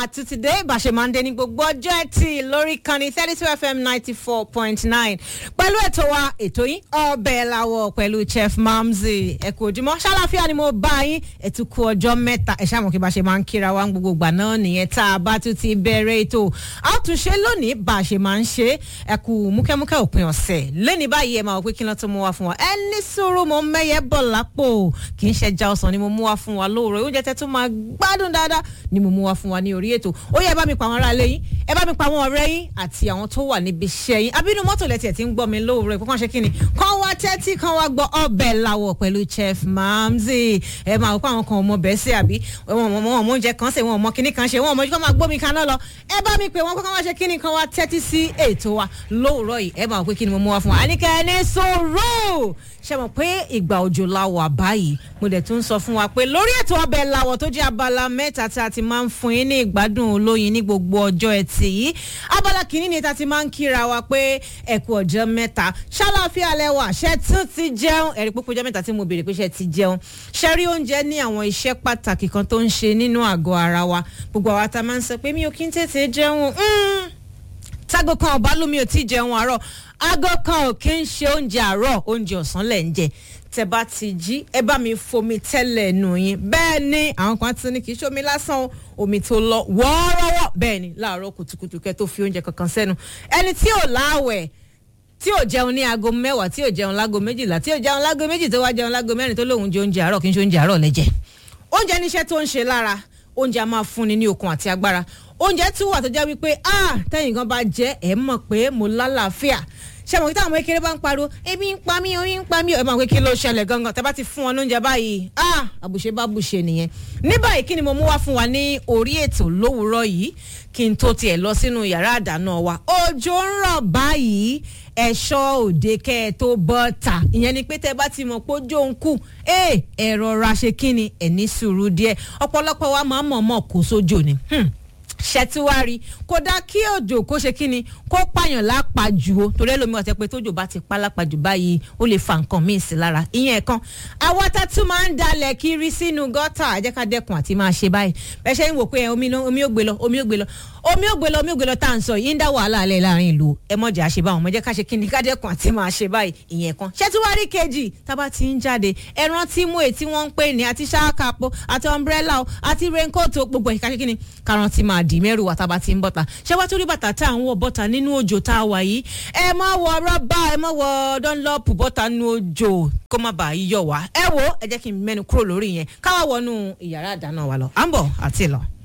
àtúntìdé ìbàṣẹ máa ń dé ní gbogbo ọjọ́ ẹtì lórí ìkànnì thirty two fm ninety four point nine pẹ̀lú ètò wa ètò yín ọbẹ̀ làwọ̀ pẹ̀lú chef mamzi ẹ kú ojúmọ́ ṣàlàfíà ni mo bá yín ètò kú ọjọ́ mẹ́ta ẹ ṣàmù kí bá ṣe máa ń kíra wa gbogbo ìgbà náà nìyẹn tá a bá tún ti bẹ̀rẹ̀ ètò a ó tún ṣe lónìí bá a ṣe máa ń ṣe ẹ kú múkẹ́múkẹ́ òpin ọ̀sẹ̀ lẹ́ni báyìí ẹ máa wọ pé kí ló tó mú wa fún wa ẹ ní sùúrù mo mẹ́yẹ bọ̀ lápò kì í ṣe já ọsàn ni mo mú wa fún wa lóòrọ̀ oúnjẹ tẹ́ tún máa gbádùn dáadáa ni mo mú wa fún wa ní orí ètò ó yẹ ẹ bá mi pa àwọn ará ilé yín ẹ bá mi pa àwọn ọ̀rẹ́ yín àti àwọn tó wà níbi iṣẹ́ yín abínú mọ́tò lẹ́tì ẹ̀ tí ń gbọ́ mi lóòrọ̀ ẹ̀ kọ́kàn ṣe kí ni kàn wá tẹ́tí kàn wá gbọ́ ọbẹ̀ làwọ̀ pẹ̀lú chef mamzi ẹ máa wọ pé àwọn kan ọmọ bẹ́ẹ̀ sí àbí wọn ọmọ ọmọ oúnjẹ kan ṣe wọn ọmọ kíní kan ṣe wọn ọmọ kọ́ máa gbómi kaná lọ ẹ bá mi pè wọn kọ́kàn wá ṣe kíni kan wá tẹ́tí sí ètò wa lóòrọ̀ yìí ẹ máa wọ pé kí ni mo mú wa fún wa àníkẹ́ ẹni sọ̀rọ̀ ṣe mọ̀ pé ìgbà òjò la wà báyìí mo dẹ̀ tún sọ fún wa pé lórí ètò ọbẹ̀ làwọ̀ tó jẹ́ abala mẹ́ta tí a ti máa ń fún yín ní ìgbádùn olóyin ní gbogbo ọjọ́ ẹtì yìí abala kìíní ni ta ti máa ń kíra wa pé ẹ̀kú ọjọ́ mẹ́ta ṣáláfíà lẹ́wà ṣe tún ti jẹun ẹ̀rí púpọ̀ ọjọ́ mẹ́ta tí mo béèrè pé ṣe ti jẹun ṣe rí oúnjẹ ní àwọn iṣẹ́ pàtàkì kan tó ń ṣe nínú àgọ́ ara wa gbogbo àwa ta máa ń sọ pé mi ò kí ń tètè jẹun tágo kan ọba lómi ò tí jẹun àárọ̀ aago kan ò kí ń ṣe oúnjẹ àárọ̀ oúnjẹ ọ̀sán lẹ̀ ń jẹ tẹ bá ti jí ẹ bá mi fomi tẹ́lẹ̀ nù yín bẹ́ẹ̀ ni àwọn kan ti ní kì í ṣomi lásán omi tó lọ wọ́ọ́rọ́wọ́ bẹ́ẹ̀ ni láàárọ̀ kùtùkùtù kẹ́ tó fi oúnjẹ kankan sẹ́nu ẹni tí ò láwẹ̀ tí ò jẹun ní aago mẹ́wàá tí ò jẹun láago méjìlá tí ò jẹun láago méjì tó wá jẹun láago mẹ́rin tó lóun jẹ oúnjẹ àárọ̀ kì í ṣe oúnjẹ àárọ̀ lẹ́jẹ̀ oúnjẹ níṣẹ́ tó ń ṣe lára oúnjẹ a máa fúnni ní okun àti agbára oúnjẹ tún wà tó jẹ́ wípé ah tẹ́yìn gan bá jẹ́ ẹ̀ mọ̀ pé mo lálàáfíà ṣe mọ̀ kí táwọn ọmọ kékeré bá ń pariwo ebi ń pa mí orí ń pa mí ẹ̀ mọ̀ pé kí ló ṣẹlẹ̀ gangan tẹ́ bá ti fún wọn lóúnjẹ báyìí ah àbùṣe bá bùṣe nìyẹn ní báyìí kí ni mo mú wá fún wa ní orí ètò lówùúrọ̀ yìí kí n tó tiẹ̀ lọ sínú yàrá àdáná wa òjò ń rọ̀ báyìí ẹ̀ṣọ́ òde kẹ́ ẹ tó bọ́ ta ìyẹn ni pé tẹ́ bá ti mọ̀ pé ojú òun kù ẹ ẹ̀rọ ra ṣe kí ni ẹ̀ ní sùúrù díẹ̀ ọ̀pọ̀lọpọ̀ wa máa ń mọ̀ mọ̀ kó sójò ni ṣẹtiwari kódà kí òjò kó ṣe kíni kó pààyàn lápàjù o torí ẹlòmíràn tẹ pé tójò bá ti pa lápàjù báyìí ó lè fa nǹkan míì sí lára ìyẹn kan àwa tá tún máa ń dalẹ̀ kiri sínú gọ́tà ẹ̀jẹ̀ ká dẹ́kun àti máa ṣe báyìí bẹ́ẹ̀ ṣe ń wò pé omi ò gbé lọ omi ò gbé lọ omi ò gbé lọ omi ò gbé lọ tá à ń sọ yìí ń dá wàhálà alẹ́ láàrin ìlú ẹ mọ̀jà ṣe báwọn ọmọ jẹ́ ká ṣe kíni ká dẹ́kun àti máa ṣe báyìí ìyẹn kan ṣẹtiwari kejì tábà ti ń jáde ẹran tí mú èyí tí wọ́n ń pè ní àti ṣáàkàpọ̀ àti umbrella àti raincoat gbogbo ìka ṣe kíni karùn-ún ti máa dì mẹ́rù wà tábà ti ń bọ́ta ṣé wàá torí bàtà tá à ń wọ bọ́ta nínú òjò tá a wà yìí ẹ má wọ rọ́bà ẹ má wọ dunlop bọ́ta nínú òjò kó má bàa yíyọ wá ẹ wo ẹ jẹ́ kí n mẹ́nu kúrò lórí yẹn káwá wọnú ìyàrá àdáná wa lọ à ń bọ̀ àti lọ.